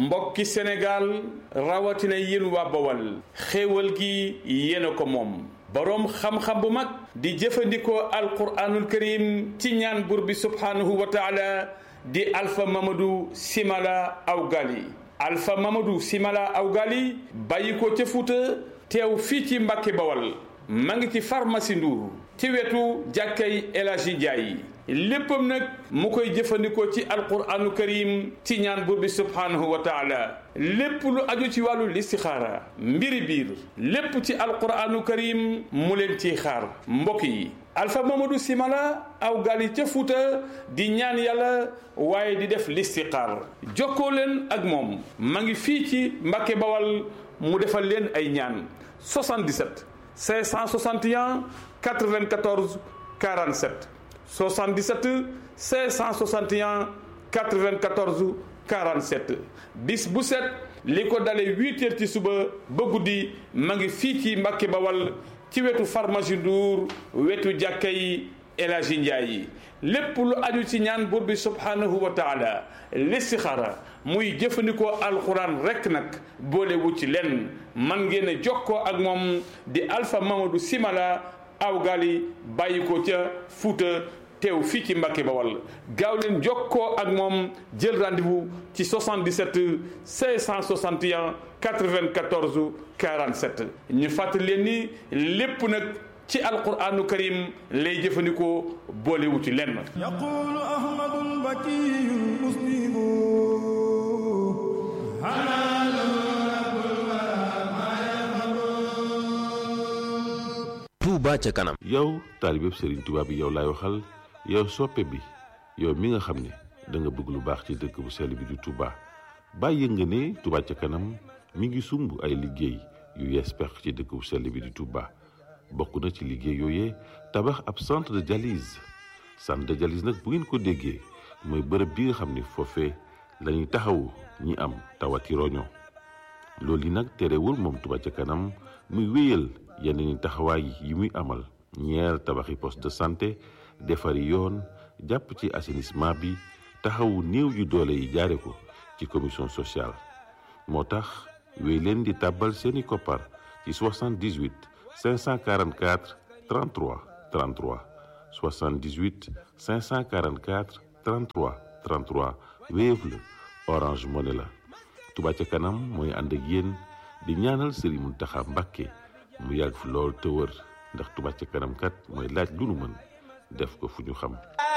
mbokki Sénégal rawatina yéen waa Bawal xéewal gi yéen a ko moom boroom xam-xam bu mag di jëfandikoo alquraanul karim ci ñaan buur bi subhaanahu wa taala di alfa mamadou simala awgali alfa mamadou simala awgali bàyyi ko ca fuuta teew fii ci mbàkke bawal ma ngi ci pharmacie Ndour ci wetu jàkkay El Hadji Ndiaye léppam nag mu koy jëfandikoo ci alquranu karim ci ñaan buur bi subhaanahu wa taala lépp lu aju ci wàllu listixaara mbiri biir lépp ci alquranu karim mu leen ciy xaar mbokk yi alfa mamadou simala aw gali ca fuuta di ñaan yàlla waaye di def listixaar jokkoo leen ak moom ma ngi fii ci mbàkke bawal mu defal leen ay ñaan 77 561 94 47 77 561 94 47 bis bu set li ko dalee huit heures ci suba ba guddi ma ngi fii ci Mbàkke Bawal ci wetu pharmacie Ndour wetu jàkka yi El Hadji Ndiaye yi lépp lu aju ci ñaan buur bi subhanahu wa taala listixaara muy jëfandikoo alxuraan rekk nag boolewu ci lenn man ngeen a jokkoo ak moom di Alpha Mamadou Simala aw gali bàyyi ko ca Fuuta teew fii ci Mbàkke Bawal gaaw leen jokkoo ak moom jël rendez-vous ci 77 561 94 47 ñu fàttali leen ni lépp nag ci alquranu karim lay jëfandikoo boolewu ci lenn yaqulu ahmadul bakiyu muslimu Touba ca kanam yow taalibeb Serigne Touba bi yow laay waxal yow soppe bi yow mi nga xam ne da nga bëgg lu baax ci dëkk bu sell bi di Touba bàyyi nga ne Touba ca kanam mi ngi sumb ay liggéey yu yees peq ci dëkk bu sell bi di Touba bokk na ci liggéey yooyee tabax ab centre de dialyse centre de dialyse nag bu ngeen ko déggee mooy bërëb bi nga xam ne foofee la ñuy taxawu ñi am tawati roño loolu yi nag terewul moom Touba ca kanam muy wéyal yeneen i taxawaay yi muy amal ñeer tabaxi poste de santé defari yoon jàpp ci assainissement bi taxawu néew yu doole yi jaare ko ci commission sociale moo tax wéy leen di tàbbal seeni koppar ci 78 544 33 33 78 544 33 33 Wave la Orange Money la Touba ca kanam mooy ànd ak yéen di ñaanal Serigne Mountakha Mbacké mu yàgg fi lool te wër ndax Touba ca kanam kat mooy laaj lu nu mën def ko fu ñu xam